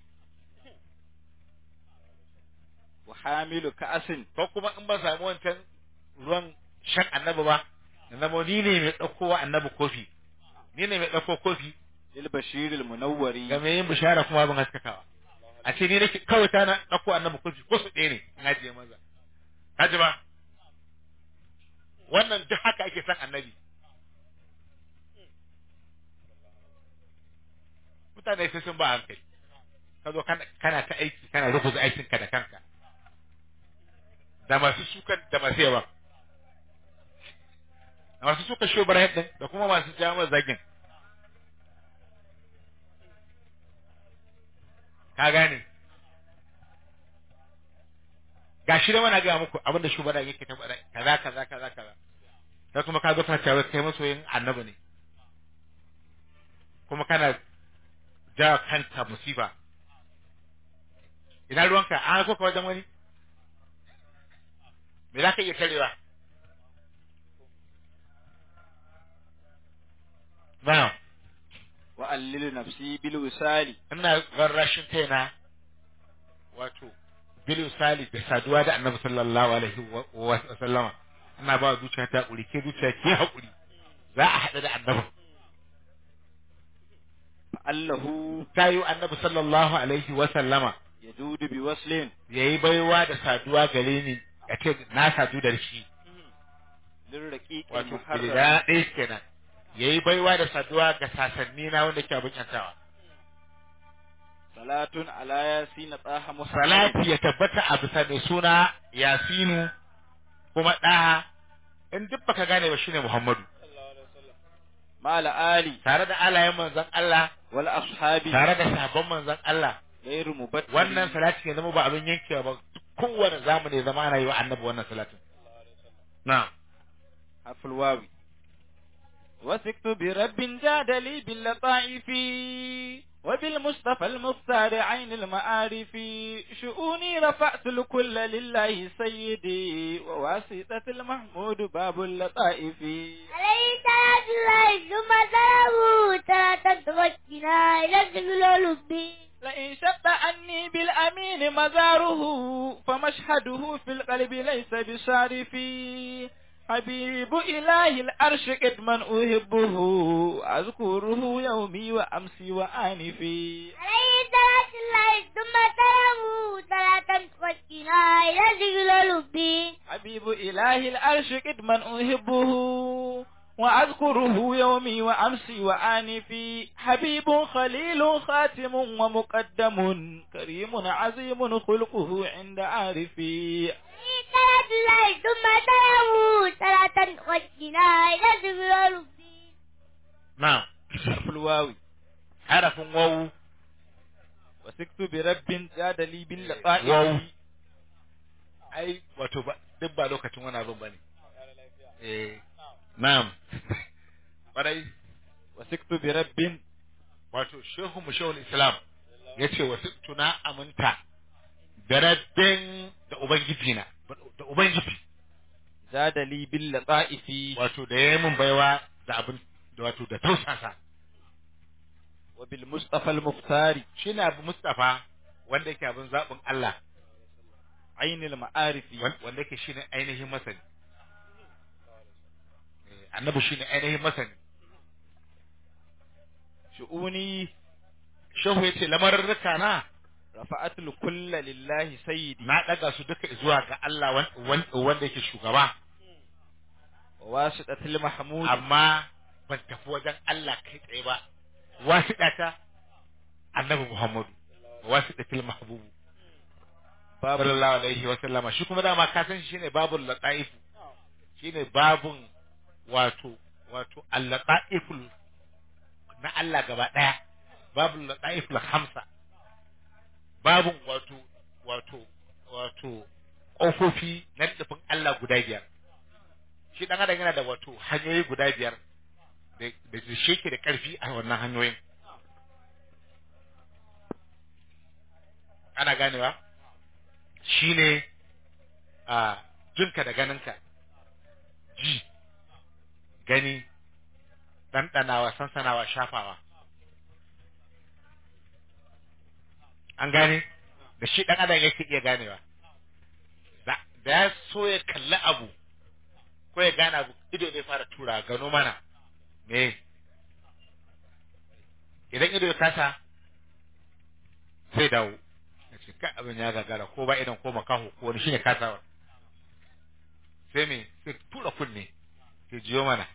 wa hamilu ka'asin ko kuma in ba samu wancan ruwan shan annabi ba na zama ni ne mai ɗaukowa annabi kofi ni ne mai ɗauko kofi lil bashir al munawwari ga mai yin bishara kuma abin haskakawa a ce ni nake kawai ta na ɗauko annabi kofi ko su ɗaya ne in ajiye maza kaji ba wannan duk haka ake son annabi mutane sai sun ba hankali ka zo kana kana ta aiki kana rubuta aikinka da kanka da masu sukan da masu yawa da masu suka shobar din da kuma masu jami'ar zagin ka gane ga shi da mana gaya muku abinda shugaba yake ta faɗa kaza kaza kaza kaza sai kuma ka zo kana cewa kai masoyin annabi ne kuma kana ja kanka musiba ina ruwanka an hako ka wajen wani me za ka iya tarewa na'am wa allilu nafsi bil wisali ina rarrashin kaina wato bil sali da saduwa da annabi sallallahu alaihi wa- wa sallama ina ba zuciya ta hakuri ke zuciya ke hakuri za a haɗu da annabi fa allahu ta yi annabi sallallahu alaihi wa sallama yadudu bi waslin yayi baiwa da saduwa gare ni ya ce na sadu da shi lil raqiq al wato muharrar bilida ɗaya kenan yayi baiwa da saduwa ga sasanni na wanda ke abin yantawa salatun ala yasin taha muhammad salati ya tabbata a bisa mai suna yasinu kuma ɗaha in duk baka gane ba shine muhammadu mala ali tare da alayen manzon Allah wal ashabi tare da sabon manzon Allah ghairu mubattir wannan salati ya zama ba abin yankewa ba kowane zamani ya zama ana yi wa annabi wannan salatin na'am حرف الواو وثقت برب جاد لي باللطائف وبالمصطفى المختار عين المعارف شؤوني رفعت الكل لله سيدي وواسطة المحمود باب اللطائف عليه صلاة الله ثم سلامه صلاة تمكنا إلى الذكر والحب لئن شق عني بالأمين مزاره فمشهده في القلب ليس بصارف حبيب إله الأرش قدما أحبه أذكره يومي وأمسي وآنفي عليه صلاة الله ثم سلامه صلاة تزكينا إلى ذكر لبي حبيب إله الأرش قدما أحبه وأذكره يومي وأمسي وآنفي حبيب خليل خاتم ومقدم كريم عظيم خلقه عند عارفي عليه صلاة الله ثم سلامه صلاة تزكينا إلى ذكر لبي na'am حرف الواو harafin wawu وسكت برب جاد لي باللقاء واو. ai wato ba duk ba lokacin wani abin bane eh na'am kwarai وسكت برب wato shehu mu shehul islam yace wasu tuna aminta da rabbin da ubangiji na da ubangiji جاد لي باللقاء في wato da yayi mun baiwa da abin da wato da tausasa وبالمصطفى المختار shine abu mustafa wanda yake abin zabin Allah عين المعارف wan- wanda yake shine ainihin masani Eh, annabi shine ainihin masani شؤوني shehu yace lamarurruka na رفعت الكل لله سيدي na daga su duka zuwa ga Allah wan- wan- wanda yake shugaba وواسطة المحمود amma ban tafi wajen Allah kai tsaye ba wasiɗa ta annabi Muhammadu wasiɗa til mahbubu باب sallallahu alaihi wa sallama shi kuma dama ka san shi shine babul lataif shine babun wato wato al-lataiful na Allah gaba daya babul lataiful hamsa babun wato wato wato kofofi na tafin Allah guda biyar shi dan adam yana da wato hanyoyi guda biyar da da shi ke da karfi a wannan hanyoyin ana ganewa shine a jinka da ganinka ji gani ɗanɗanawa sansanawa shafawa an gane da shi ɗan adam yake iya ganewa da da ya so ya kalli abu ko ya gane abu ido ne fara tura gano mana me idan ido ya kasa sai dawo ya ce kai abin ya gagara ko ba idan ko makaho ko wani shine kasawa sai me sai tura kunne sai jiyo mana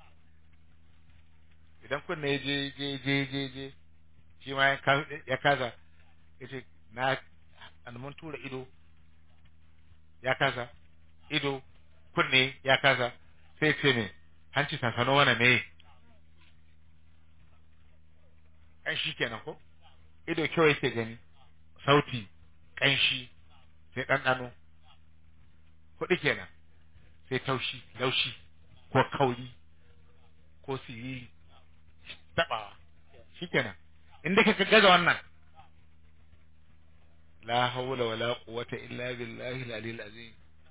idan kunne ya je je je je je shi ma ya ka- ya kasa ya ce na an mun tura ido ya kasa ido kunne ya kasa sai ce me hanci sansano mana me ƙanshi kenan ko ido kyau yake gani sauti ƙanshi sai ɗanɗano kuɗi kenan sai taushi laushi ko kauri ko siriri taɓawa shi kenan inda ka gaza wannan la hawla wala quwwata illa billahi al-aliyyil azim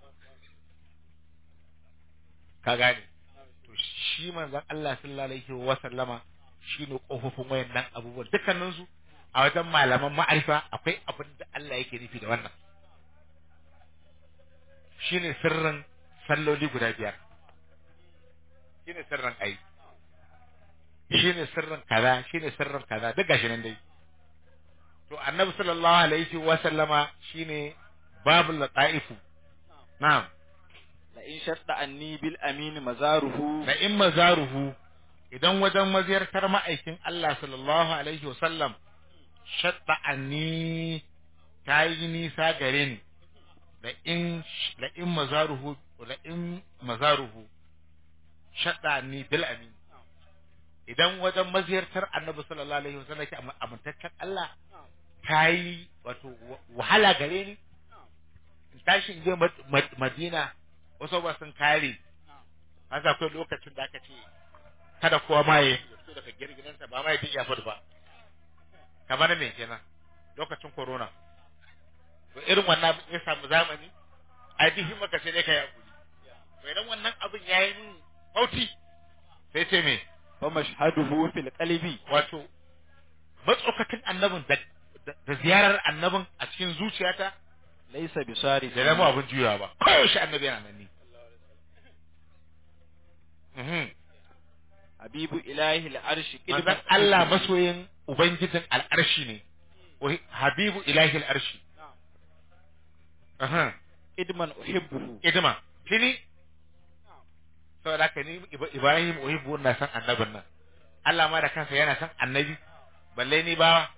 ka gane to shi manzon Allah sallallahu alaihi wa sallama shine kofofin wayannan abubuwan dukkanin su a wajen malaman ma'arifa akwai abin da Allah yake nufi da wannan shine sirrin salloli guda biyar shine sirrin ai shine sirrin kaza shine sirrin kaza duk gashi nan dai to annabi sallallahu alaihi wa sallama shine babul lataifu na'am la in shadda anni bil amin mazaruhu da in mazaruhu idan wajen maziyartar ma'aikin Allah sallallahu alaihi wa sallam shadda anni ta yi nisa gare ni da in da in mazaruhu da in mazaruhu shadda anni bil amin idan wajen maziyartar annabi sallallahu alaihi wa sallam yake amintaccen Allah ta yi wato wahala gare ni in tashi in je Madina wasu ba sun kare haka akwai lokacin da aka ce kada kowa ma ya fito daga girginansa ba ma ya iya fito ba kamar me kenan lokacin corona to irin wannan ya samu zamani a dihi maka sai dai kai hakuri to idan wannan abin yayi min fauti sai ce me fa mashhaduhu fil qalbi wato matsokatin annabin da da da ziyarar annabin a cikin zuciyata laysa bisarif da zama abin juyawa ba koyaushe annabi yana nan ni Mhm. habibu ilahi al-arshi manzon Allah masoyin ubangijin al'arshi ne Wa- habibu ilahi al'arshi Aha. idman uhibbuhu idima kini saboda haka ni Iba- Ibrahim uhibbu na san annabin nan Allah ma da kansa yana san annabi balle ni bawa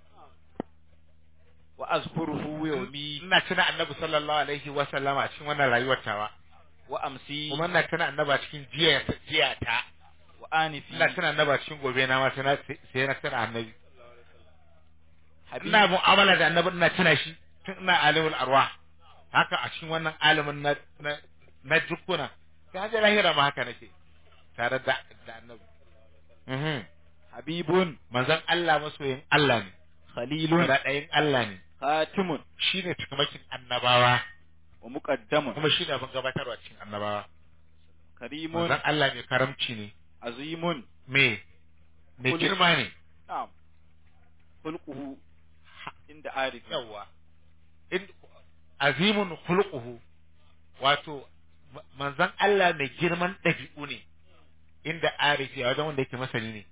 wa azkuruhu yawmi ina tuna annabi sallallahu alaihi wa sallama a cikin wannan rayuwar tawa wa amsi kuma ina tuna annabi a cikin jiya jiya ta wa anifi ina tuna annabi a cikin gobe na ma sai na sai na tuna annabi habibu ina mu'amala da annabi ina tuna shi tun ina alimul arwah haka a cikin wannan alimin na na na jukkuna sai hajjar lahira ma haka nake tare da da annabi mhm habibun manzon Allah masoyin Allah ne khalilun da ɗayin Allah ne khatimun shine cikamakin annabawa wa muqaddamun kuma shine abin gabatarwa cikin annabawa karimun manzon Allah mai karamci ne azimun me mai Kullu- girma ne na'am khulquhu inda arif yawa in azimun khuluquhu wato ma- manzon Allah mai girman ɗabi'u ne inda arifi a wajen wanda yake masani ne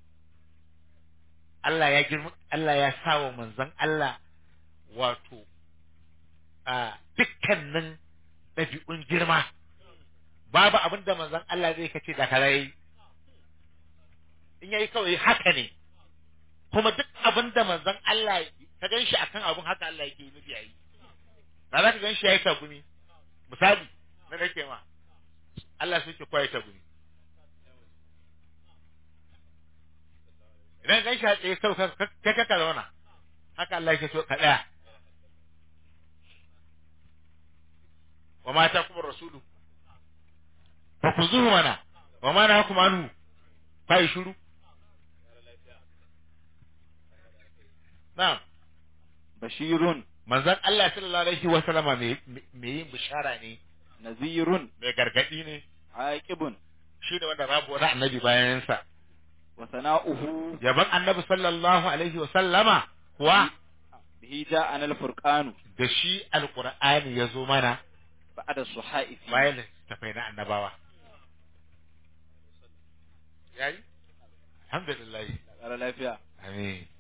Allah ya girma Allah ya sawa manzon Allah wato a dukkanin ɗabi'un girma babu abin da manzon Allah zai kace da kaza yayi in yayi kawai haka ne kuma duk abin da manzon Allah ka gan shi akan abin haka Allah yake yi nufi yayi da za ka gan shi yayi tagumi misali na nake ma Allah sai ke kwaye tagumi idan gan shi a tsaye sau kai ka ka zauna haka Allah yake so ka tsaya wa mata kuma rasulu fa ku zuhu mana wa ma na kuma anu fa yi shuru na'am bashirun manzon Allah sallallahu alaihi wa sallama mai mai yin bishara ne nazirun mai gargadi ne aqibun shi ne wanda babu wani annabi bayan sa wa sana'uhu yaban annabi sallallahu alaihi wa sallama kuwa bihi ja'ana al-furqanu da shi alqur'ani ya zo mana ba'da suhaifi bayan tafai na annabawa yayi alhamdulillah ƙara lafiya amin